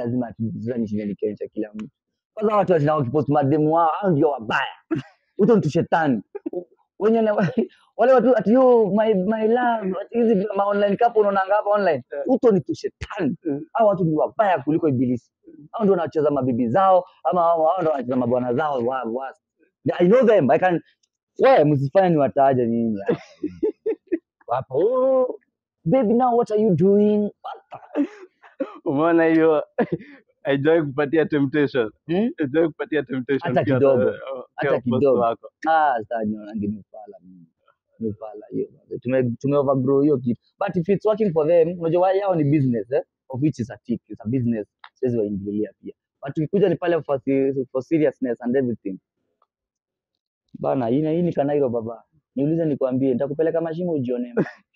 lazima tu- sasa nishinda nikionyesha kila mtu kwanza watu watinao wakipost mademu wao hao ndio wabaya huto mtu shetani wenye na- wale watu ati yo my, my love ati hizi ma online couple unaonanga hapa online Eh. huto ni tu shetani Mm. hao watu ni wabaya kuliko ibilisi hao ndio wanacheza mabibi zao ama hao hao ndio wanacheza mabwana zao wa, wa. I know them I can wewe msifanye ni wataje nyinyi wapo oh, baby now what are you doing umeona hiyo haijawahi kupatia temptation hmm? haijawahi kupatia temptation Hata ukiwa kidogo. na- ukiwa Hata boss kidogo. wako ah sasa nionangi ni ufala mimi ni ufala hiyo tume tume overgrow hiyo kitu but if it's working for them unajua wao yao ni business eh of which is a tick it's a business siwezi waingililia pia but ukikuja ni pale for, se- for seriousness and everything bana hii hii ni kanairo baba niulize nikwambie nitakupeleka mashimo ujione